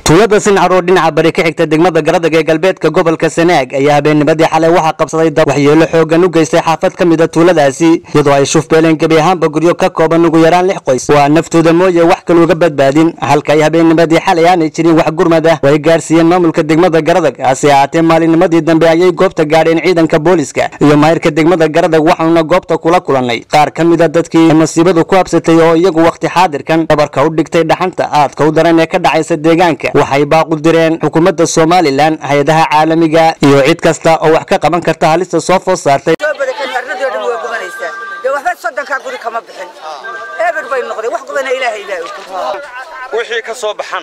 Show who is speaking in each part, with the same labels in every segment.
Speaker 1: tuulada sincaroo dhinaca bari ka xigta degmada garadag ee galbeedka gobolka sanaag ayaa habeennimadii xalay waxaa qabsaday dab waxyeelo xoogan u geystay xaafad ka mid a tuuladaasi iyadoo ay shufbeeleen gebi ahaanba guryo ka kooban ugu yaraan lix qoys waa naftooda mooye wax kale uga badbaadin halka ay habeennimadii xalay aanay jirin wax gurmad ah oo ay gaarsiiyeen maamulka degmada garadag hase ahaatee maalinnimadii dambe ayay goobta gaadheen ciidanka booliska iyo maayirka degmada garadag waxauna goobta kula kulannay qaar ka mid a dadkii masiibadu ku habsatay oo iyagu wakhti xaadirkan dhabarka u dhigtay dhaxanta aadka u daran ee ka dhacaysa deegaanka waxay baaqu direen xukuumadda somalilan hay-adaha caalamiga iyo cid kasta oo wax ka qaban karta halista soo food saartay
Speaker 2: soo badakan arnadii o dhan waa gubanaysaa dee waxba soddonkaa guri kama bixin eber bay noqdeen wax gubana ilaahay baa og
Speaker 3: wixii ka soo baxana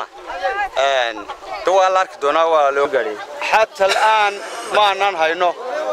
Speaker 3: de waa la arki doonaa waa loo gaadhiyey xata al'aan ma aanaan hayno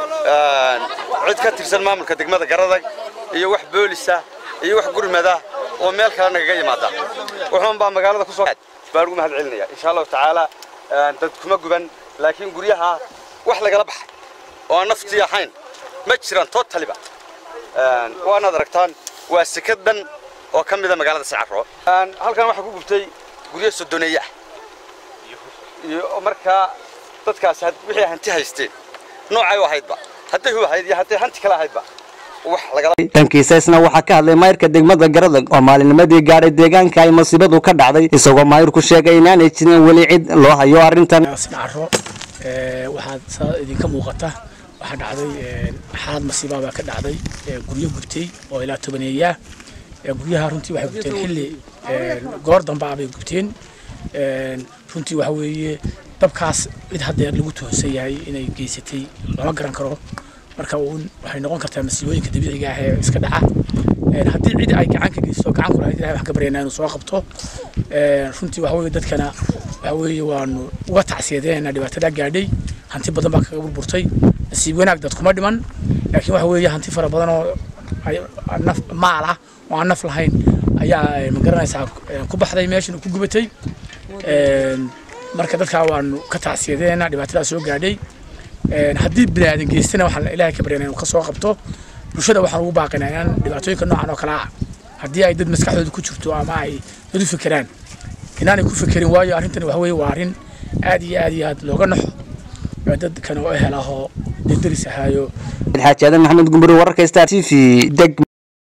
Speaker 3: cid ka tirsan maamulka degmada garadag iyo wax boolisa iyo wax gurmada oo meel kale nagaga yimaada wuxuun baa magaalada kusoo baan ugu mahad celinaya insha allahu tacaala dad kuma guban laakiin guryaha wax lagala baxay oo aan naftii ahayn ma jiraan totaliba waanaad aragtaan waa sekad dhan oo ka mida magaalada sacaro halkan waxaa ku gubtay guryo sodoneeye ah iyo markaa dadkaas wixii hanti haysteen noocay u ahaydba hadday hu ahayd iyo hadday hanti kale ahaydba wax lagala
Speaker 1: dhankiisa isna waxaa ka hadlay maayirka degmada garadag oo maalinnimadii gaadhay deegaanka ay masiibadu ka dhacday isagoo maayirku sheegay inaanay jirin weli cid loo hayo arrintan
Speaker 4: sinacaro waxaad saa idinka muuqata waxaa dhacday xaalad masiibaa baa ka dhacday guryo gubtay oo ilaa tobaneeyaa guryaha runtii waxay gubteen xilli goor dambaa bay gubteen runtii waxa weeye dabkaas cid haddeer lagu tuhunsan yahay inay geysatay lama garan karo marka uun waxay noqon kartaa masiibooyinka dabiiciga ah ee iska dhaca haddii cid ay gacan ka geysto gacan ku lahayd ilahay waxaan ka baryaynaa inuu soo qabto runtii waxa weeye dadkana waxa weeye waanu uga tacsiyadeena dhibaatada gaadhay hanti badan baa kaga burburtay nasiib wanaag dad kuma dhiman laakiin waxa weeye hanti fara badan oo naf maal ah oo aan naf lahayn ayaa magaranaysaa ku baxday meeshan ku gubatay marka dadkaa waanu ka tacsiyadeena dhibaatadaa soo gaadhay haddii biniaadan geystana waxaan ilaahay ka baryana inuu ka soo qabto bulshada waxaan ugu baaqinaa inaan dhibaatooyinka noocan oo kale ah haddii ay dad maskaxdooda ku jirto ama ay dad u fekeraan inaanay ku fekerin waayo arrintani waxa weeye waa arrin aad iyo aad iyo aad looga naxo dadkan oo ehel ahoo dee deris ahaayo
Speaker 1: xaaji aadan maxamed gumburi wararka star t v deg